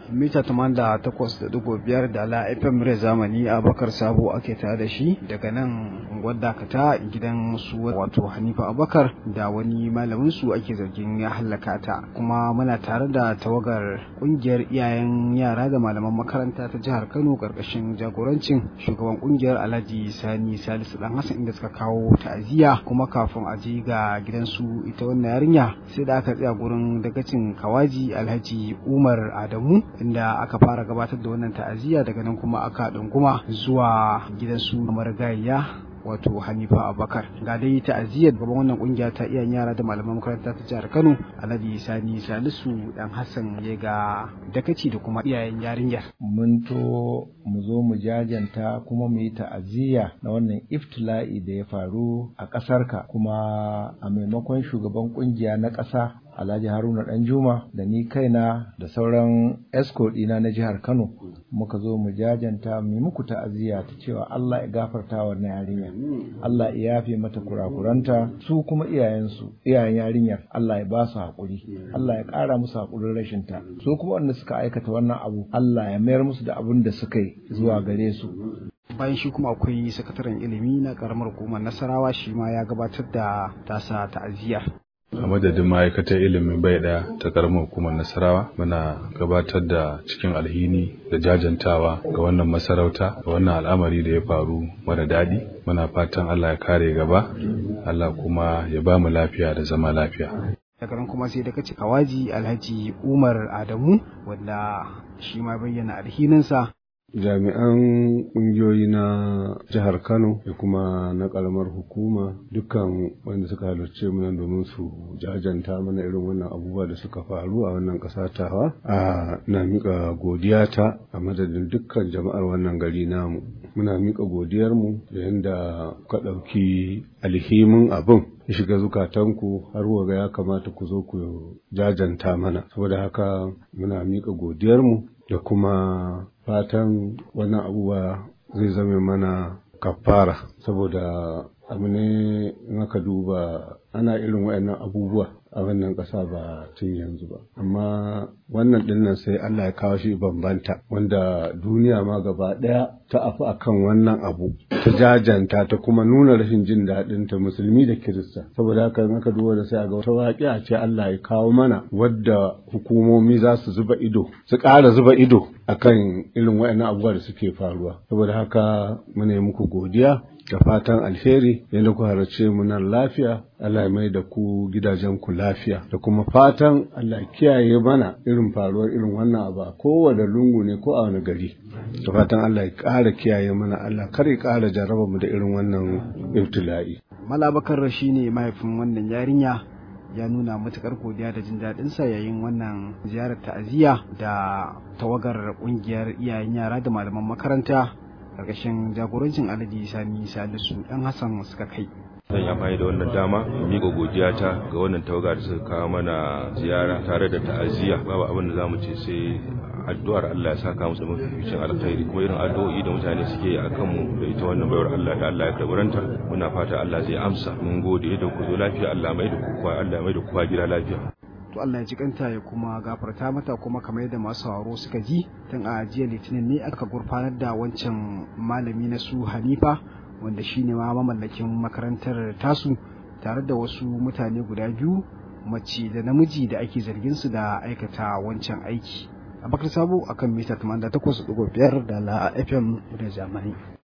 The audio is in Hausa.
mita tamanda takwas da dubu biyar da la fm rai zamani abakar sabo ake tare da shi daga nan wadda ta gidan su wato hanifa abakar da wani malamin su ake zargin ya hallaka ta kuma muna tare da tawagar kungiyar iyayen yara da malaman makaranta ta jihar kano karkashin jagorancin shugaban kungiyar alhaji sani salisu dan hassan inda suka kawo ta'aziyya kuma kafin a je ga gidansu ita wannan yarinya sai da aka tsaya gurin dagacin kawaji alhaji umar adamu inda aka fara gabatar da wannan ta'aziyya daga nan kuma aka ɗunguma zuwa gidansu marigayya wato Hanifa Abubakar ga dai ta'aziyyar gaban wannan kungiya ta iyayen yara da malaman makaranta ta jihar Kano Alhaji Sani Salisu dan Hassan ya ga dakaci da kuma iyayen yarinyar mun to mu zo mu jajanta kuma mu yi ta'aziyya na wannan iftila'i da ya faru a ƙasarka kuma a maimakon shugaban kungiya na ƙasa Alhaji Haruna Danjuma da ni kaina da sauran escort ɗina na jihar Kano muka zo mu jajanta mu muku ta'aziyya ta cewa Allah ya gafarta wa na yarinya Allah ya yafe mata kurakuranta su kuma iyayensu iyayen yarinyar Allah ya ba su haƙuri Allah ya ƙara musu haƙurin rashin ta su kuma wanda suka aikata wannan abu Allah ya mayar musu da abin da suka yi zuwa gare su bayan shi kuma akwai sakataren ilimi na karamar hukumar nasarawa shi ma ya gabatar da tasa ta'aziyyar a madadin ma'aikatar ilimin bai daya ta karamar hukumar nasarawa muna gabatar da cikin alhini da jajantawa ga wannan masarauta ga wannan al'amari da ya faru mara daɗi muna fatan allah ya kare gaba allah kuma ya ba mu lafiya da zama lafiya daga nan kuma sai da kace kawaji alhaji umar adamu wanda shi ma bayyana alhininsa jami'an ƙungiyoyi na jihar kano da kuma na ƙaramar hukuma dukkan wanda suka halarce mu nan domin su jajanta mana irin wannan abubuwa da suka faru a wannan ƙasa tawa a na miƙa godiya ta a madadin dukkan jama'ar wannan gari namu muna miƙa godiyarmu da yadda ka ɗauki alhimin abin ya shiga zukatanku har waga ya kamata ku zo ku jajanta mana saboda haka muna miƙa godiyarmu da kuma fatan wannan abubuwa zai zame mana kafara saboda abu ne in aka duba ana irin wayannan abubuwa a wannan ƙasa ba tun yanzu ba amma wannan dinnan sai Allah ya kawo shi bambanta wanda duniya ma gaba ɗaya ta afi akan wannan abu ta jajanta ta kuma nuna rashin jin daɗin ta musulmi da kirista saboda haka in aka duba da sai a ga wata waƙi a ce Allah ya kawo mana wadda hukumomi za su zuba ido su ƙara zuba ido akan irin wayannan abubuwa da suke faruwa saboda haka muna yi muku godiya da fatan alheri yadda ku halarce mu nan lafiya Allah ya mai da ku gidajen ku lafiya da kuma fatan Allah kiyaye mana irin faruwar irin wannan abu a kowane lungu ne ko a wani gari da fatan Allah ya ƙara kiyaye mana Allah kar ya ƙara jarraba mu da irin wannan ibtila'i Malabakar shi ne mahaifin wannan yarinya ya nuna matukar godiya da jin daɗin sa yayin wannan ziyarar ta'aziyya da tawagar ƙungiyar iyayen yara da malaman makaranta karkashin jagorancin alhaji sani salisu dan hassan suka kai zan yi amfani da wannan dama miƙa godiya ta ga wannan tawaga da suka kawo mana ziyara tare da ta'aziyya babu abin da zamu ce sai addu'ar Allah ya saka musu mafificin alkhairi kuma irin addu'o'i da mutane suke yi akan mu da ita wannan bayar Allah da Allah ya karbaranta muna fata Allah zai amsa mun gode da ku zo lafiya Allah mai da ku kwa Allah mai da ku gida lafiya to Allah ya ji kanta ya kuma gafarta mata kuma kamar yadda masu sauraro suka ji tun a jiya litinin ne aka gurfanar da wancan malami na su Hanifa wanda shine ma mamallakin makarantar tasu tare da wasu mutane guda biyu mace da namiji da ake zargin su da aikata wancan aiki abakar sabo akan mita 88.5 da la fm da zamani